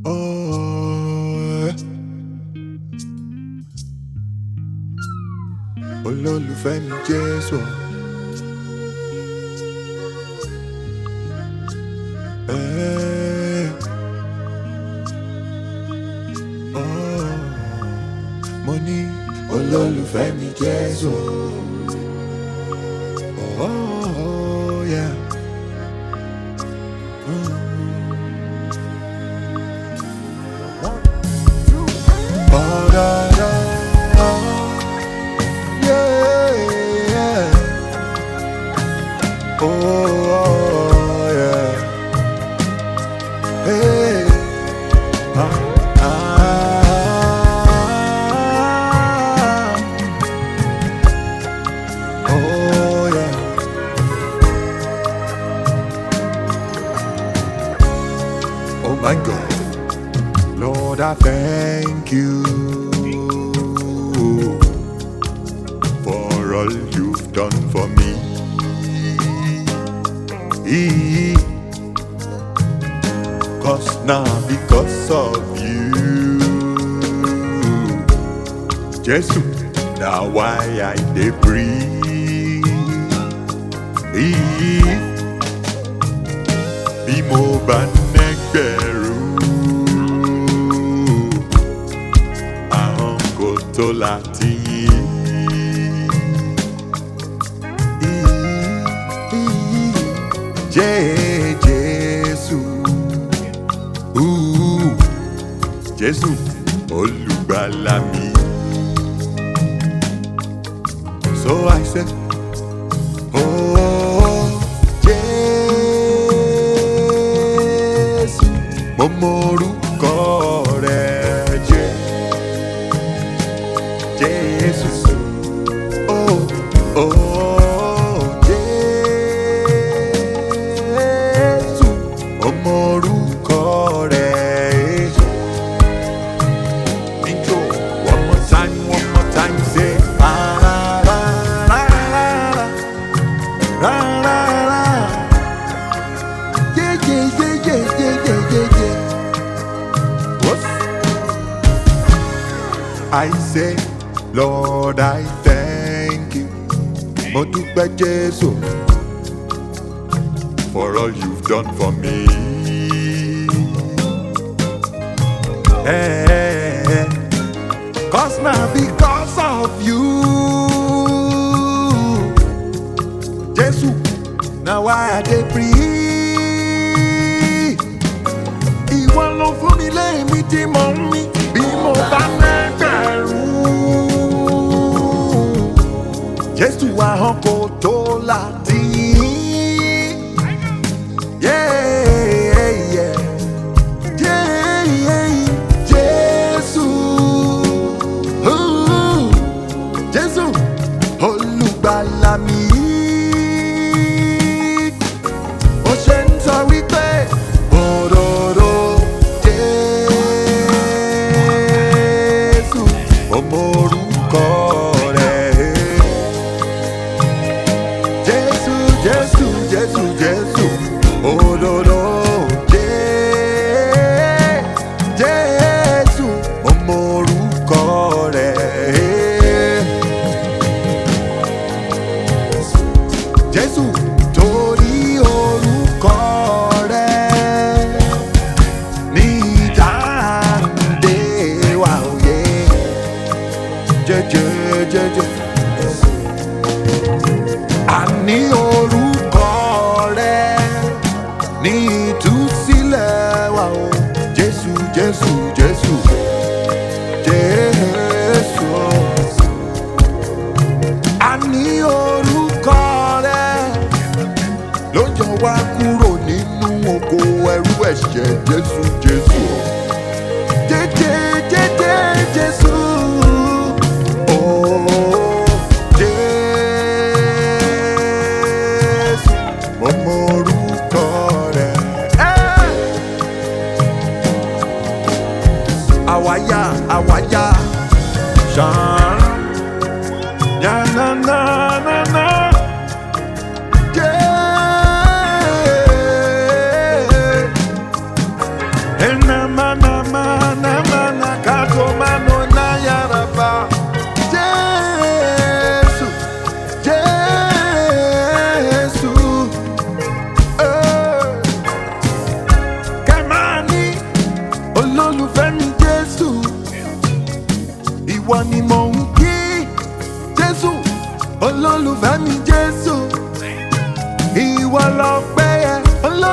Oh, olólùfẹ́ mi Jésù. Eh, oh, mo ní olólùfẹ́ mi Jésù. Oh, yeah. Oh, da, da, yeah, yeah. Oh, oh, yeah. Hey, ah, ah. Oh, yeah. Oh, my God. Lord, I thank you for all you've done for me. Cause now, because of you, Jesus, now why I dey breathe. Bí mo bá nẹ́gbẹ̀rún ahọ́n kò tó láti yìn. Jẹ́ Jésù, Ooh, Jésù olùgbàlà mi. So I said, Oh, Jésù, mo mọ orúkọ rẹ̀ jẹ́. Jésù, oh, oh, Jésù, mo mọ orúkọ rẹ̀. Intro, one more time, one more time, say, ah, la, la, la, la, la, la, la, la. Yeah, yeah, yeah, yeah, yeah, yeah, yeah, yeah. What? I say, Lord, I thank you. Mo dúpẹ́ Jésù for all you've done for me. Eh, Cause now because of you, Jésù, now why I dey breathe. Ìwọ ló fún mi lẹ́mí tí mo ń mí bí mo bá lẹ́gbẹ̀rún. Jésù ahọ́n kò tó láti yìn. Yeah, yeah. Yeah, yeah. Jésù. Ooh. Jésù olùgbàlà mi. Ó ṣe ń sọ wípé òróró Jésù ọmọ orúkọ rẹ̀. Jésù Jésù Jésù Jésù òróró Jé- Jésù ọmọ orúkọ rẹ̀. Jésù torí orúkọ rẹ̀ ní ìdáǹdè wa òye jẹjẹjẹjẹ. Àní orúkọ rẹ̀ ní ìtúsílẹ̀ wa o Jésù Jésù Jésù Jésù. Àní orúkọ rẹ̀ ló yọ wá kúrò nínú oko ẹrú ẹ̀ṣẹ̀ Jésù Jésù. Jẹ́jẹ́ jẹ́jẹ́ Jésù. Oh, Jésù, mo mọ orúkọ rẹ̀. Eh! Àwáyá àwáyá ṣàn. Yá na na na na. Yeah.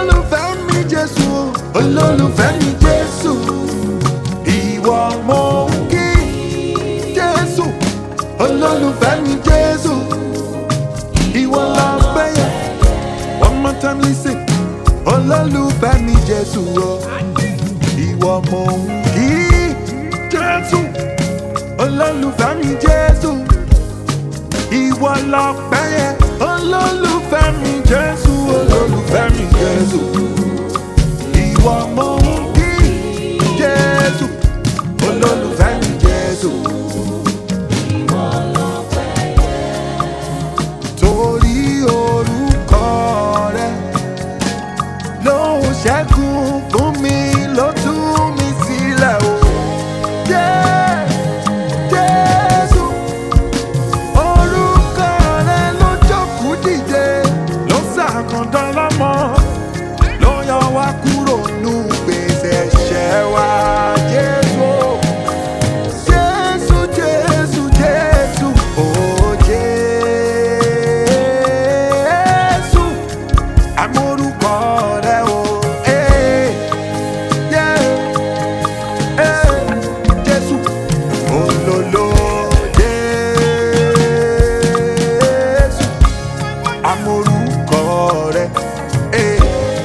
olólùfẹ́ mi jésù olólùfẹ́ mi jésù ìwọ mo ń kí jésù olólùfẹ́ mi jésù ìwọ la gbẹ́yẹ one more time listen olólùfẹ́ mi jésù o ìwọ mo ń kí jésù olólùfẹ́ mi jésù ìwọ la gbẹ́yẹ olólùfẹ́ mi jésù olólùfẹ́ mi jésù ìwọ mo ń kí jésù olólùfẹ́ mi jésù. torí orúkọ rẹ ló ń ṣẹ́gun fún mi ló tú mi sílẹ̀ o. Jẹ́- Jésù, orúkọ rẹ ló jókòó dìde, ló ṣàkàndán lọ́mọ, ló yọ wá kúrò nù gbèsè ẹ̀ṣẹ̀ wa. Jésù, Jésù, Jésù, Jésù, oh Jésù amórúkọ rẹ o. eh, yeah, eh, Jésù olólo Jésù amórúkọ rẹ. eh,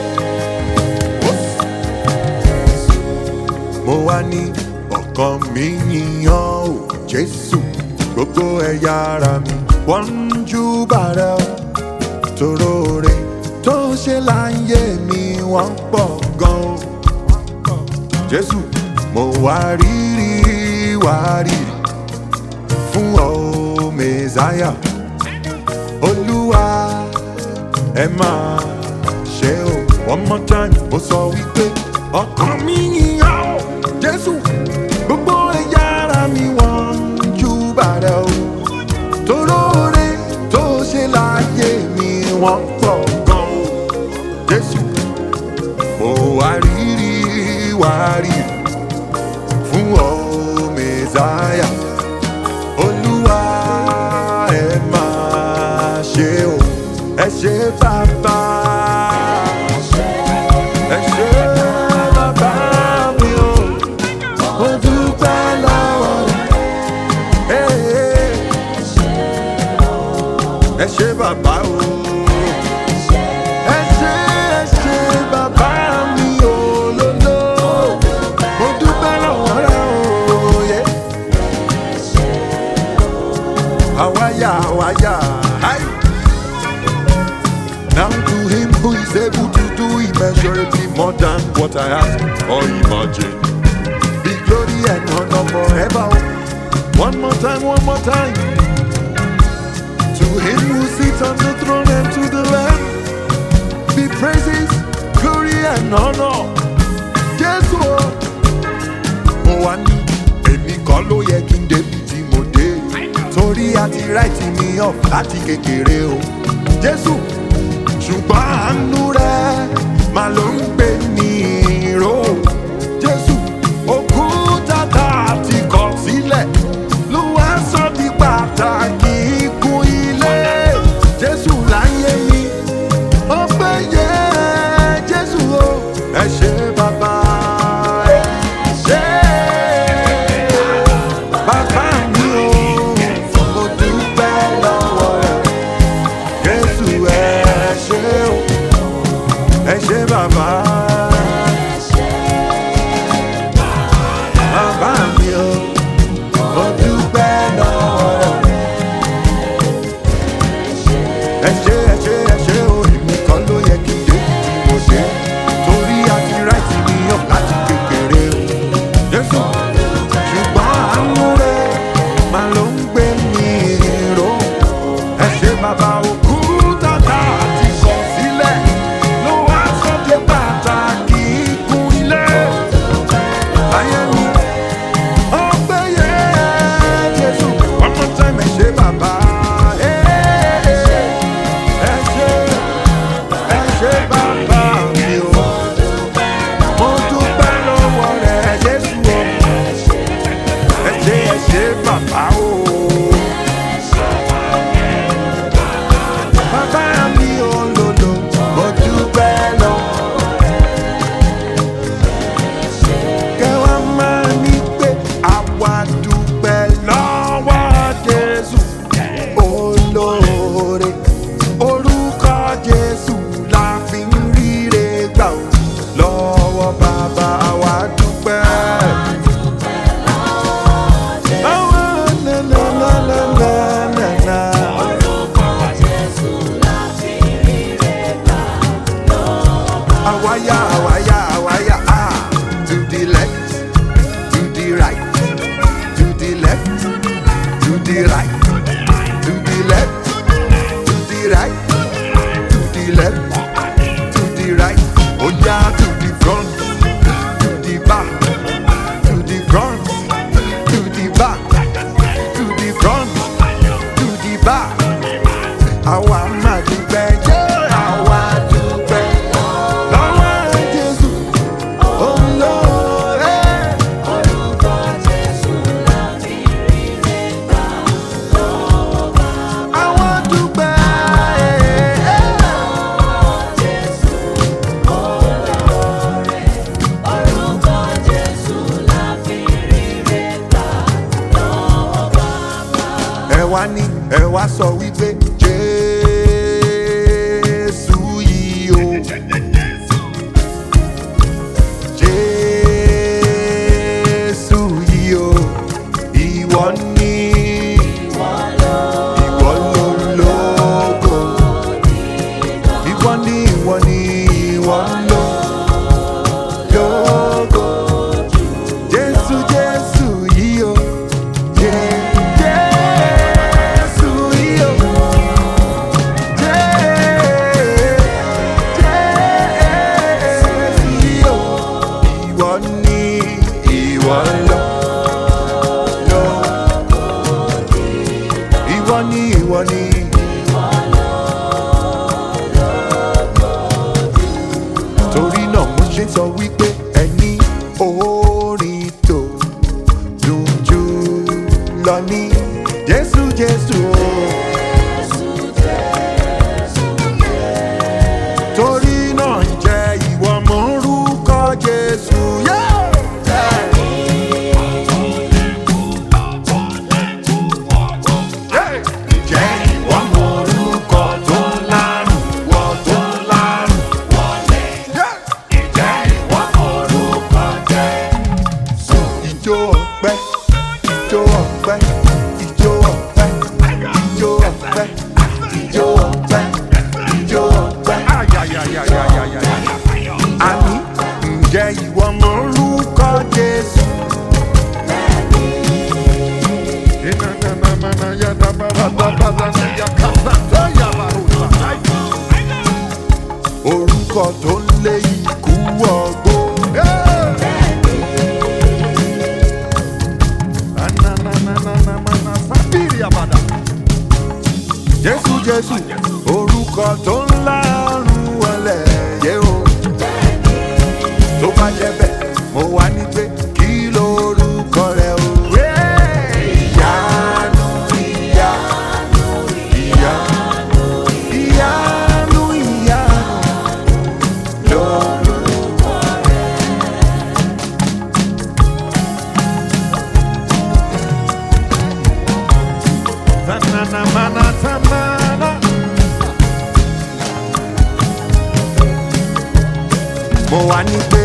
mo wá ní ọkàn mi yíyan o Jésù gbogbo ẹ̀yà ara mi wọ́n ń júbà rẹ o torore tó ṣe láyé mi wọ́n pọ̀ gan o. jésù mo wá rírì wá rírì fún ọ mẹ́sáyà olúwa ẹ máa ṣe o one more time mo sọ wípé ọkàn mi yíyan o jésù gbogbo ẹ̀yà ara mi wọ́n ń júbà rẹ o toróore tó ṣe láyé mi wọ́n pọ̀ gan o jésù mo wá rírì wá rírì fún ọ mẹ́sáyà olúwa ẹ máa ṣe o ẹ ṣe bàbá ẹ ṣe bàbá mi o mo dúpẹ́ lọ́wọ́ rẹ̀. Hey, ẹ ṣe bàbá o. ẹ ṣe ẹ ṣe bàbá mi ò lolo. mo dúpẹ́ lọ́wọ́ rẹ o. yẹ. àwáyà àwáyà. Hi. Now to him who is able to do immeasurably more than what I ask or imagine. Be glory and honor forever. One more time, one more time. To him who sits on the throne and to the Lamb be praises, glory and honor. Jésù o, mo wá ní èmi kọ́ ló yẹ kí n débi tí mo dé. Torí àti ráìtì mi ọ̀ láti kékeré o. Jésù, ṣùgbọ́n àánú rẹ̀ máa ló ń gbé ní ìró. Jésù, òkúta tá a ti kọ̀ sílẹ̀ ló wá sọ di pàtàkì ikùn ilé. Jésù láyé mi, ọpẹ́ yẹ Jésù o. Ẹ ṣé bàbá, ẹ ṣé bàbá mi o. Mo dúpẹ́ lọ́wọ́ rẹ̀. Jésù ẹ ṣé o. Ẹ ṣé bàbá. Bàbá mi o. Mo dúpẹ́ lọ́wọ́ rẹ̀. ẹ ṣé ẹ ṣé ẹ ṣé o èmi kan ló yẹ kí n dé tí mo dé torí àti ráìtì mi yàn láti kékeré o jésù ṣùgbọ́n àánú rẹ máa ló ń gbé mi ró ẹ ṣé bàbá òkú tàtà àti kọ̀ sílẹ̀ ló wá sọ́dẹ̀ bàtà àwáyà àwáyà àwáyà ah to the left to the right to the left to the right to the left to the right to the left to the right ó yá to the front to the back to the front to the back to the front to the back àwa máa dúpẹ́ jẹ́ àwa dúpẹ́ lọ́wọ́ Jésù olóore. Àwa dúpẹ́. ẹ wá ní ẹ wá sọ wípé jésù yìí o jésù yìí o ìwọ ní ìwọ lólógo ìwọ ní ìwọ ní ìwọ lólógo jésù jésù yìí o. Jé- Jésù yìí o. Jé- Jésù yìí o. Ìwọ ni ìwọ lọ. lọ. Ìwọ ni ìwọ ni. Torí náà mo ṣe sọ wípé ẹni orin tó dùn jù lọ ní Jésù Jésù o. Torí náà jẹ́ ìwọ mọ̀ orúkọ Jésù. Yeah! Yeah! Jẹ́ ìwọ mọ̀ orúkọ tó lárùn, wọ tó lárùn wọlé. Yeah! Jẹ́ ìwọ mọ̀ orúkọ Jésù. Ijó ọpẹ́, ijó ọpẹ́, ijó ọpẹ́, ijó ọpẹ́, ijó ọpẹ́, ijó ọpẹ́. Àní ǹjẹ́ ìwọ mọ̀ orúkọ Jésù? Orúkọ tó ń lé ikú ọgbó. Jésù Jésù orúkọ tó ń lárùn wọlé yé o. Tó bá jẹ́ bẹ́ẹ̀, mo wá ní pé kí lorúkọ rẹ̀ o. Ìyanu ìyanu ìyanu ìyanu ìyanu lorúkọ Tanana mana tanana. Mo wá ní pé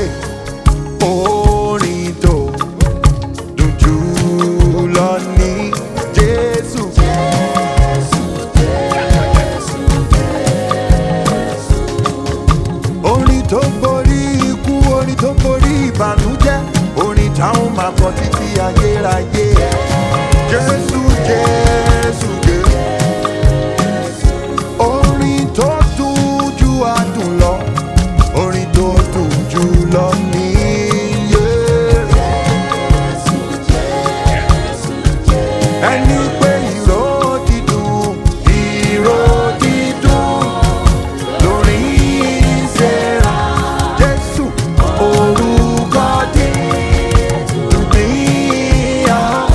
orin tó dùn jù lọ ní Jésù. Orin tó borí ikú, orin tó borí ìbànújẹ́, orin táwọn máa kọ títí ayérayé. Jésù, Jésù, Jésù. Orin tó dùn ju adùn lọ, orin tó dùn jù lọ níyé. Ẹni pé ìró dídùn, ìró dídùn lórí ìṣẹ́ra. Jésù, orúkọ dídùn níyà.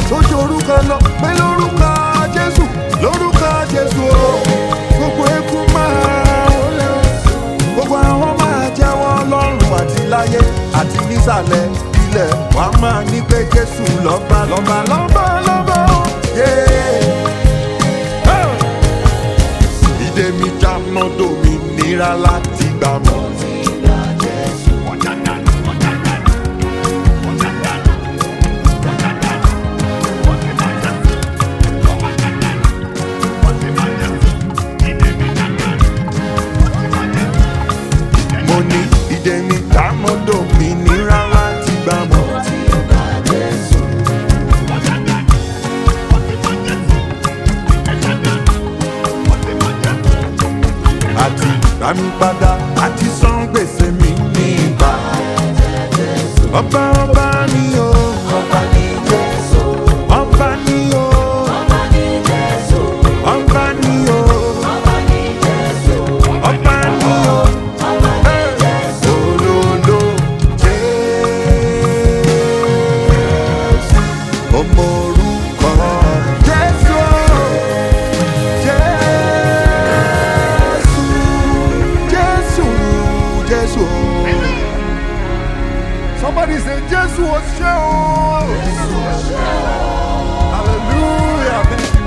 tó ju orúkọ lọ pé lórúkọ jésù lórúkọ jésù o gbogbo eku máa wọlé o gbogbo àwọn máa jẹ́wọ́ lọ́rùn àti láyé àti nísàlẹ̀ ilẹ̀ wà á máa ní pé jésù lọ́ba lọ́ba lọ́ba lọ́ba o. Yeah. Hey! ìdè mi já mọ́tò mi nira láti gbà mọ́. mo ní ìdè mi já mọ́tò mi nira láti gbà mọ́. àti rami padà àti san gbèsè mi ní ìgbà. ọba ọba ni o Ọba ní Jésù, ọba ni o ọba ní Jésù, ọba ni o ọba ní Jésù, ọba ni o. ọba ní Jésù. Olólo Jésù, ọmọ orúkọ Jésù, Jésù, Jésù, Jésù. Somebody say Jésù o ṣé o. Hallelujah.